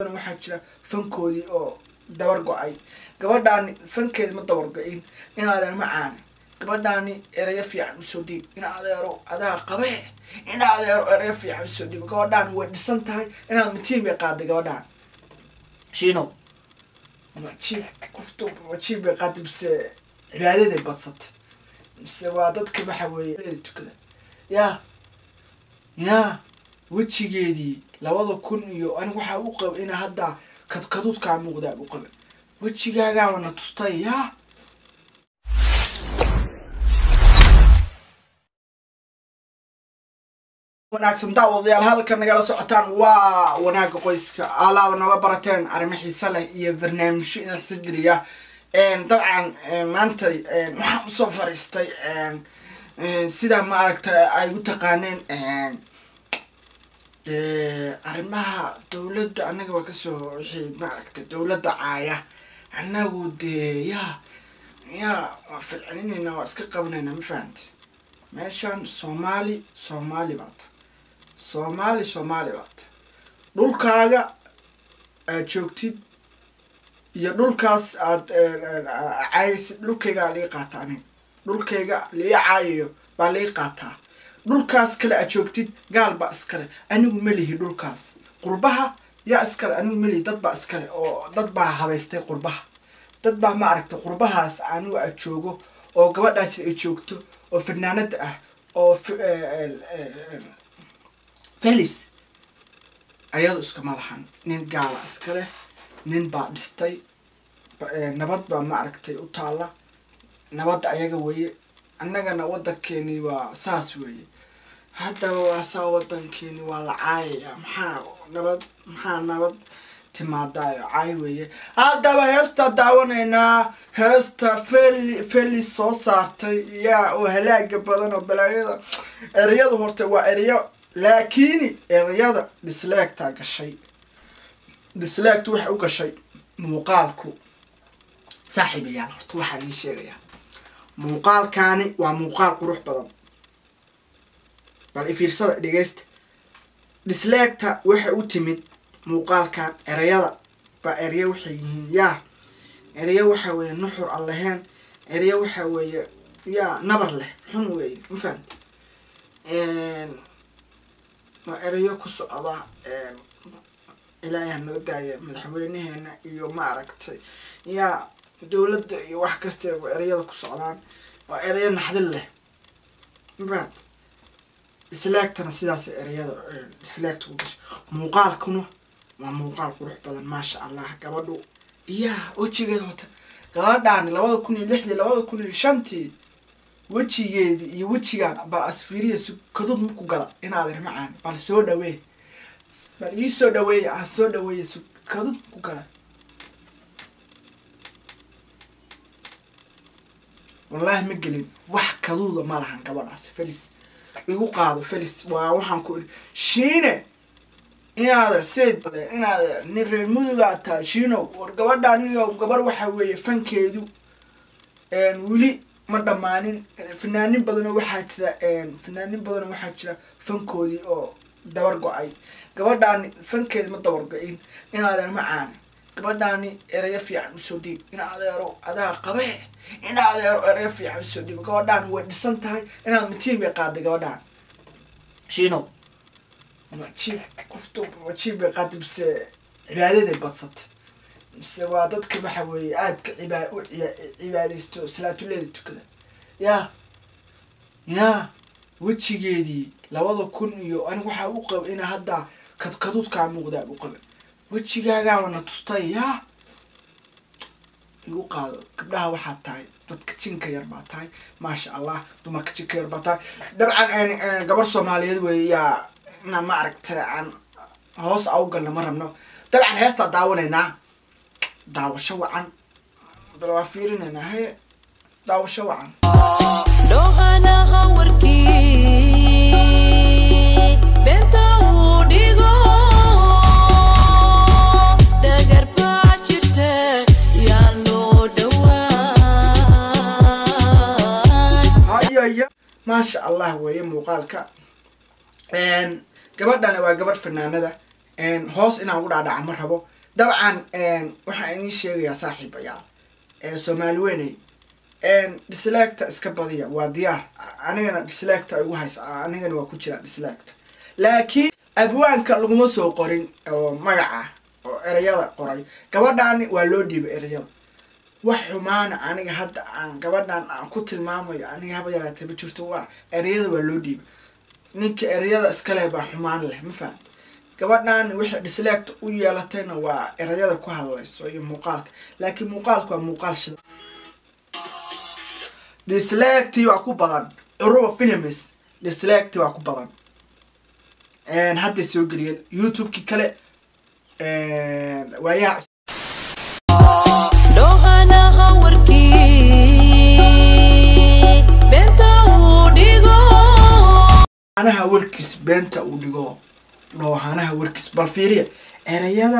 waxaa jira fankoodii oo dabar go-ay gabadhaani fankeedi ma dabar go-in in adeer ma caana gabadhaani erayo fiican usoo dhiib in adeero adaa qabee in adeero erayo fiican usoo dhiib gabadhaani way dhisan tahay inaad majiib bay qaaday gabadhaan shiino majiib qoftu majiib bay qaaday mise cibaadaday badsatay mise waa dadka waxa weeye tukada yaa yaa wejigeedii labada kun iyo aniga waxaa u qaba ina hadda kadkaduudkaa muuqdaa u qaba wejigaagaaba na tustay yaa wanaagsan daawadayaal halka nagala socotaan waa wanaaga qoyska alaaba nooga barateen arrimo xiise leh iyo barnaamijyo ina xisageliya dabcan maanta waxaan usoo fariistay sidaa maaragta ay u taqaaneen arrimaha dowladda annaga waa kasoo wixii maaragtay dowladda caaya annagu dee yaa yaa waa filcininayna waa iska qabanayna ma fahamti meeshan soomaali soomaali baata soomaali soomaali baata dhulkaaga aad joogtid iyo dhulkaas aad caayaysid dhulkaygaa lii qaata aniga dhulkayga lii caayayo baa lii qaataa dhulkaas kale aad joogtid gaal baa iskale anigu melihi dhulkaas qurbaha yaa iskale anigu melihi dad baa iskale oo dad baa habaystay qurbaha dad baa ma aragtay qurbahaas anigu aad joogo oo gabadhaasi ay joogto oo fanaanada ah oo felis ayadu iskama lahan nin gaala iskaleh nin baa dhistay nabad baa ma aragtay u taalla nabadda ayaga weeye annagana waddankeeni waa saas weeye haddaba waa saa waddankeeni waa la caayaya maxaa nabad maxaa nabad timaadaayo caay weeye haddaba heesta daawanaynaa heesta feli felis soo saartay yaa oo halaaga badan oo balaayada ereyada horta waa ereyo laakiini ereyada disleegtaa gashay disleegtu waxay u gashay muuqaalku saaxiibayaal horta waxaa ii sheegayaa muuqaalkaani waa muuqaal qurux badan bal ifiirsada dhegeysta disleegta waxay u timid muuqaalkan ereyada baa ereyo waxay yihiin yaa ereyo waxaa weeye nuxur aan lahayn ereyo waxaa weeye yaa nabar leh xun weeye ma fahamta waa ereyo ku socda ilaahay noo daaya madaxweyneheena iyo ma aragtay yaa dowladda iyo wax kasteeba ereyada ku socdaan waa ereyo naxdin leh ma fahamta islaagtana sidaas ereyada islaagta u gashay muuqaalkuna waa muuqaal qurux badan maasha allah gabadhu iyaa wejigeeda hota gabadhaani labada kun iyo lixdii labada kun iyo shantii wejigeedii iyo wejigaan bal asfiiriya sukadud maku gala inaad irmacaan bal soo dhawee bal ii soo dhaweeya ah soo dhaweeya sukadud maku gala wallaahi ma gelin wax kaduuda ma lahan gabadhaasi felis igu qaado felis waa waxaan ku idhi shiine inaad sid inaad nin reer mudugaa tahay shiino war gabadhaaniyo gabar waxa weeye fankeedu weli ma dhammaanin fanaanin badanoo waxaa jira fanaanin badanoo waxaa jira fankoodii oo dabar go-ay gabadhaani fankeedi ma dabar go-in in adeer ma caana gabadhaani erayo fiican usoo dhiib in adeero adaa qabee in adeero erayo fiican usoo dhiib gabadhaani way dhisan tahay inaad majiib bay qaaday gabadhaan shiino majiib qoftu majiib bay qaaday mise cibaadaday badsatay mise waa dadka waxa weeye aadka cibaa u cibaadaysto salaatuleeda tukada yaa yaa wejigeedii labada kun iyo aniga waxaa u qaba ina hadda kadkaduudkaa muuqdaa u qaba wejigaagaaba na tustay yaa igu qaado gabdhaha waxaad tahay dadka jinka yar baa tahay maasha allah dumarka jinka yar baa tahay dabcan gabar soomaaliyeed wey yaa ina ma aragtay aan hoos au galna ma rabno dabcan heestaa daawanaynaa daawasho wacan bal waa fiirinaynaa haye daawasho wacan dhoohanaha warkii beenta uu dhigo dhagar baa jirta yaan loo dhowaan hayaya maasha allah weeye muuqaalka gabadhani waa gabarh fanaanada hoos inaan ugu dhaadhaca ma rabo dabcan waxaan idiin sheegayaa saaxiibayaal soomaali weyney dislecta iska badiya waa diyaar anigana dislecta igu haysa anigana waa ku jira dislecta laakiin abwaanka laguma soo qorin oo magaca oo ereyada qoray gabadhaani waa loo dhiibay ereyada wax xumaana aniga hadda aan gabadhan aan ku tilmaamayo aniga haba yaraatee ma jirto waa ereyada waa loo dhiibay ninka ereyada iskale baa xumaan leh ma fahamta gabadhan wixii dislecta u yeelatayna waa ereyada ku hadlayso iyo muuqaalka laakiin muuqaalka waa muuqaal shida dislecti waa ku badan curuba films dislecti waa ku badan hadday soo geliyeen youtube-kii kale waayaha dhoohanaha warkii beenta uu dhigo anaha warkiis beenta uu dhigo dhoohanaha warkiis bal fiiriya ereyada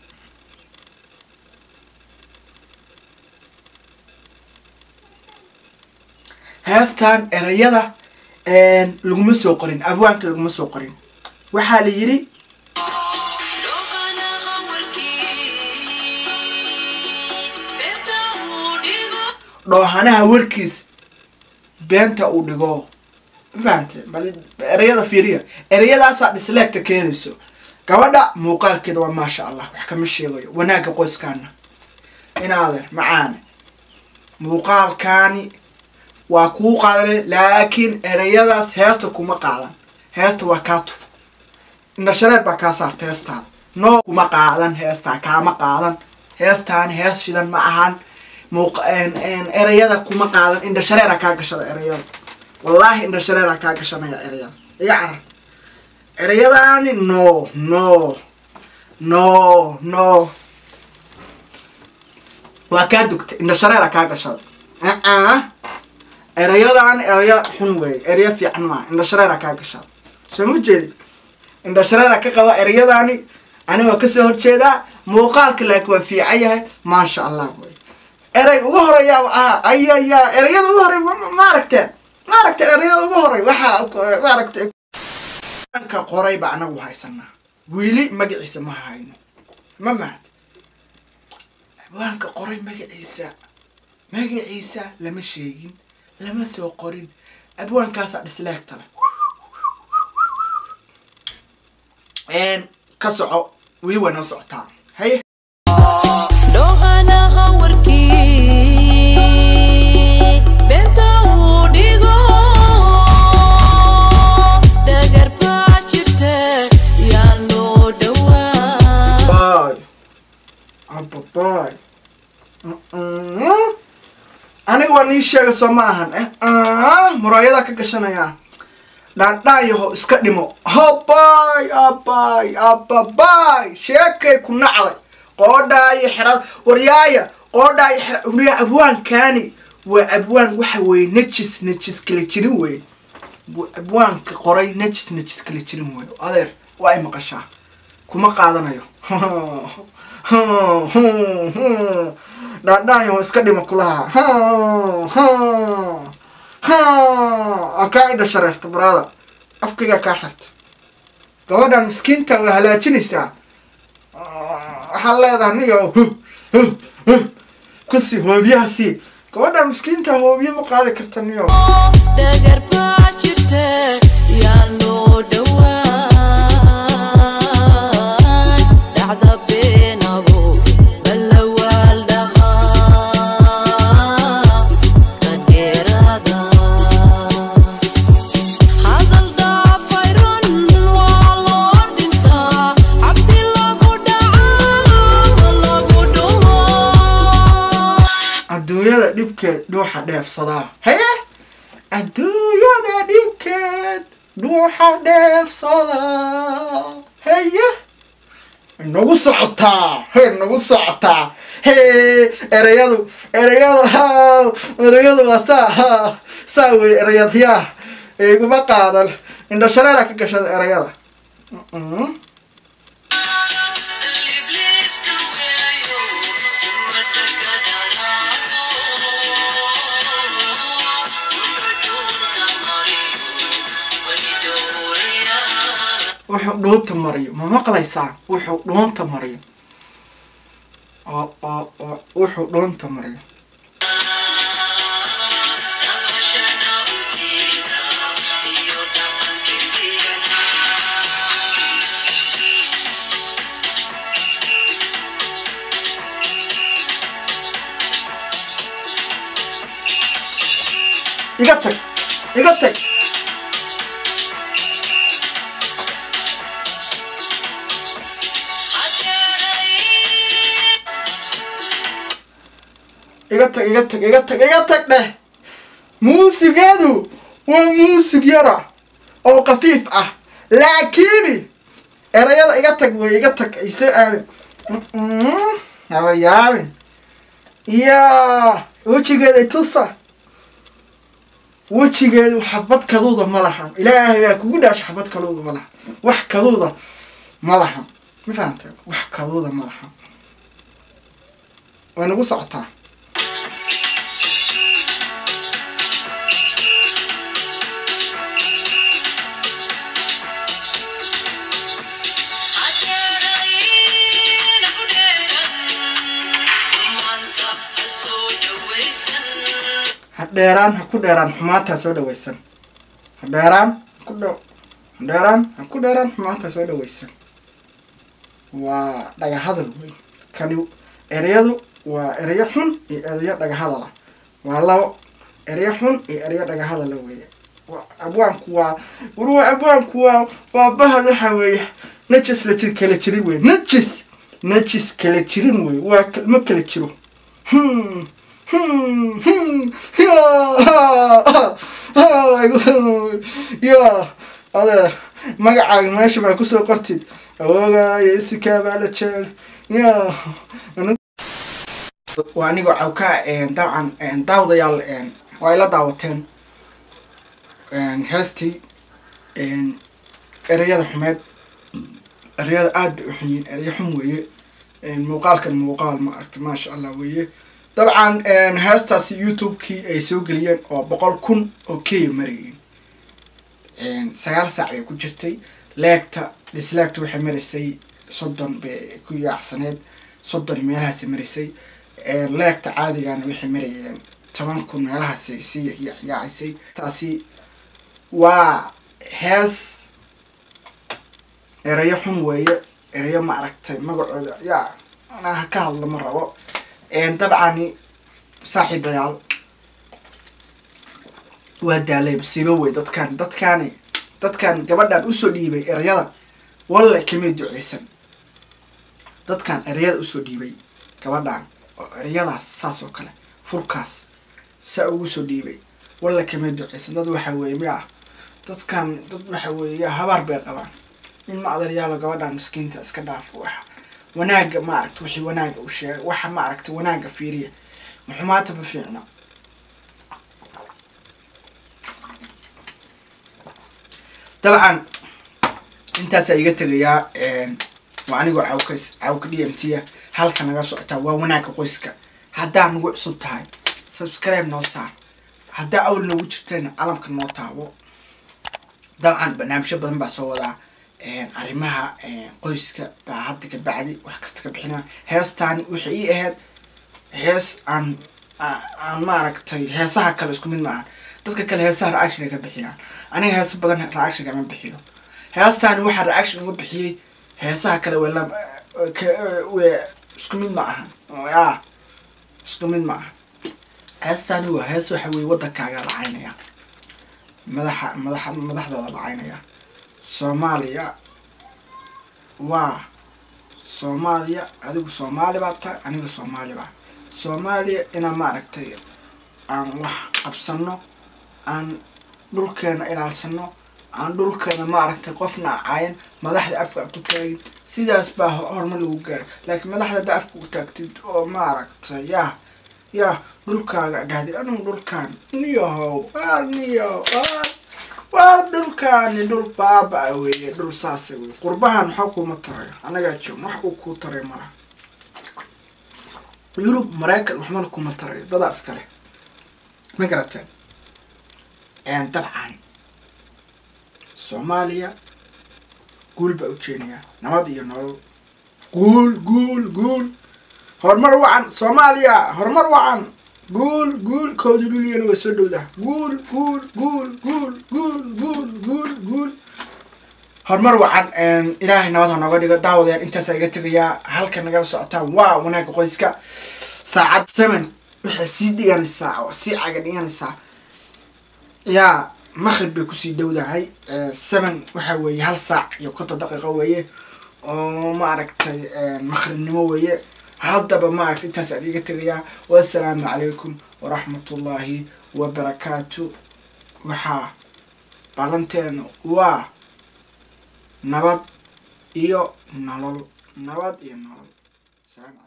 heestan ereyada laguma soo qorin abwaanka laguma soo qorin waxaa la yidhi dhoohanaha warkii beenta uu dhigo dhoohanaha warkiis beenta uu dhigo ma fahamte bal ereyada fiiriya ereyadaasaa dislecta keenayso gabadha muuqaalkeeda waa maasha allah wax kama sheegayo wanaagga qoyskaana inaadeer macaane muuqaalkaani waa kuu qaadane laakiin ereyadaas heesta kuma qaadan heesta waa kaa tufa indhashareer baa kaa saarta heestaada noo kuma qaadan heestaa kaama qaadan heestaani hees shidan ma ahan muuq ereyada kuma qaadan indhashareera kaa gashada ereyada wallaahi indhashareera kaa gashanaya ereyada iga carar ereyadaani no no no no waa kaa dugta indhashareera kaa gashada uh ereyadaan ereya xun wey ereya fiican maa indhashareera kaa gashada soo ma jeedi indhashareera ka qaba ereyadaani ani waa kasoo horjeedaa muuqaalka laakiin waa fiican yahay maasha allah wey erey ugu horeeya ah ayaya ereyada ugu horey ma aragteen ma aragteen ereyada ugu horey waxaa ma aragtay ka qoray ba anagu haysanaa weli magaciisa ma hayno ma mahad abwaanka qoray magaciisa magaciisa lama sheegin lama soo qorin abwaankaasaa disleegta leh ka soco weli waa noo socotaa haye dhoohanaha warkii beenta uu dhigo dhagar baa jirta yaa loo dhowaa Bye. Abba bye. aniga waa nii sheega soo ma ahan eh muraayada ka gashanaya dhaandhaayaho iska dhimo habay abay ababay sheekay ku nacday qoodhaayo xerad waryaaya qoodhaayo xerad waryaa abwaankaani waa abwaan waxa weeye najis najis kala jirin weye Waa abwaanka qoray najis najis kala jirin weye adeer waa ay maqashaa kuma qaadanayo dhaandhaanyo iska dhima kulaha kaa idha shareerta baraada afkaygaa kaa xirta gabadhan miskiinta waa halaajinaysaa waxaad leedahay niyo kusi hoobiyaha sii gabadhan miskiinta hoobiye ma qaadi karta niyo dhagar baa jirta yaa loo dhowaa dhacda beenabo balawaal dhahaa ka dheeraada hadal dhaafay run waa loo dhintaa cabsi lagu dhacaa lagu dhumaa adduunyada dhibkeed dhuuxa dheefsadaa haye adduunyada dhibkeed dhuuxa dheefsadaa haye inagu socotaa he inagu socotaa he ereyadu ereyadu ha ereyadu waa saa ha saa wey ereyadyaa iguma qaadan indhashareera ka gashada ereyada Mm-mm. wuxuu dhuunta mariyo ma maqlaysaa wuxuu dhuunta mariyo oo oo oo wuxuu dhuunta mariyo iga tag iga tag iga tag iga tag iga tag iga tag dheh muusigeedu waa muusig yara oo khafiif ah laakiini erayada iga tag wey iga tag ay soo aadin haba yaabin yaa wejigeeda tusa wejigeedu xabad kaduuda ma lahan ilaahay baa kugu dhaasho xabad kaduuda ma lahan wax kaduuda ma lahan ma fahantay wax kaduuda ma lahan way nagu socotaa ha dheeraan ha ku dheeraan xumaantaa soo dhawaysan ha dheeraan ku dh ha dheeraan ha ku dheeraan xumaantaa soo dhawaysan waa dhagahadal wey kani ereyadu waa ereyo xun iyo ereyo dhagahadala waa labo ereyo xun iyo ereyo dhagahadala weeye abwaanku waa warwa abwaanku waa waa bahad waxa weeye najis la jir kala jirin wey najis najis kala jirin wey waa ma kala jiro hmm ya adeer magacaaga meesha baa kusoo qortid awoogayo isikaa baa la jeel ya waa anigoo cawkaa dabcan daawadayaal waa ila daawateen heestii ereyada xumeed ereyada aad bay u xun yihiin ereyo xun weeye muuqaalkan muuqaal ma aragta maasha allah weeye dabcan heestaasi youtube-kii ay soo geliyeen oo boqol kun oo kenya marayeen sagaal saac bay ku jirtay leegta disleegta waxay maraysay soddon bay ku yaacsaneed soddon meelahaasay maraysay leegta caadigana waxay marayeen toban kun meelahaasay sii yaacaysay taasi waa hees erayo xun weeye erayo ma aragtay magacooda yaa anaa ka hadla ma rabo dabcani saaxiibayaal waa daalay musiibo wey dadkan dadkaani dadkan gabadhan usoo dhiibay erayada walle kamay duceysan dadkan erayada usoo dhiibay gabadhan oo erayadaas saas oo kale furkaas saa ugu soo dhiibay walle kamay duceysan dad waxa weeye miya dadkan dad waxa weeye habaar bay qabaan in ma adaryaalo gabadhan miskiinta iska dhaafo waxa wanaaga ma aragta wixii wanaaga u sheega waxa ma aragta wanaaga fiiriya maxumaata ma fiicna dabcan intaasaa iga tegayaa waa anigoo cawkas cawka d m t a halka naga socotaa waa wanaaga qoyska haddaa nagu cusub tahay subscribe noo saar haddaa awl noogu jirtayna calamka noo taabo dabcan barnaamijyo badan baa soo wadaa arrimaha qoyska baa hadda ka bacdi wax kasta ka bixinaa heestaani waxay ii ahayd hees aan aan maaragtay heesaha kale isku mid maaha dadka kale heesaha reaction ay ka bixiyaan aniga heesa badan reaction kama bixiyo heestaani waxaa reaction uga bixiyey heesaha kale wala w isku mid ma ahan ya isku mid ma aha heestaani waa hees waxa weye waddankaaga lacaynaya madaxa madaxa madaxdooda lacaynaya soomaaliya waa soomaaliya adigu soomaali baa tahay aniga soomaali baa soomaaliya inaan maaragtay aan wax qabsano aan dhulkeena ilaalsano aan dhulkeena maaragtay qofna acaayan madaxda afka ku taagin sidaas baa horumar lagu gaara laakiin madaxda hadda afka ku taagtid oo maaragtay yaa yaa dhulkaaga dhahdi anigu dhulkaan niyahow waar niyahow waar waar dhulkaani dhul baaba weeye dhul saasa wey qurbahan waxaa kuma tarayo anagaa joog wax uu kuu taray malaha yurub maraykan waxmana kuma tarayo dadaa iskale ma garateen dabcan soomaaliya guul baa ujeenayaa nabad iyo nolol guul guul guul horumar wacan soomaaliya horumar wacan guul guul kooda lulyana waa soo dhowdaa guul guul guul guul guul guul guul guul horumar wacan ilaahay nabad ha nooga dhigo daawadayaan intaasaa iga tegayaa halka nagala socotaan waa wanaagga qoyska saacad seven waxay sii dhiganaysaa oo sii caga dhiganaysaa yaa maqrib bay kusii dhowdahay seven waxa weeye hal saac iyo konton daqiiqo weeye oo maaragtay maqribnimo weeye haddaba maaragtay intaas aan iga tegayaa wassalaamu calaykum waraxmatullaahi wabarakaatu waxaa ballanteenu waa nabad iyo nolol nabad iyo nolol salaam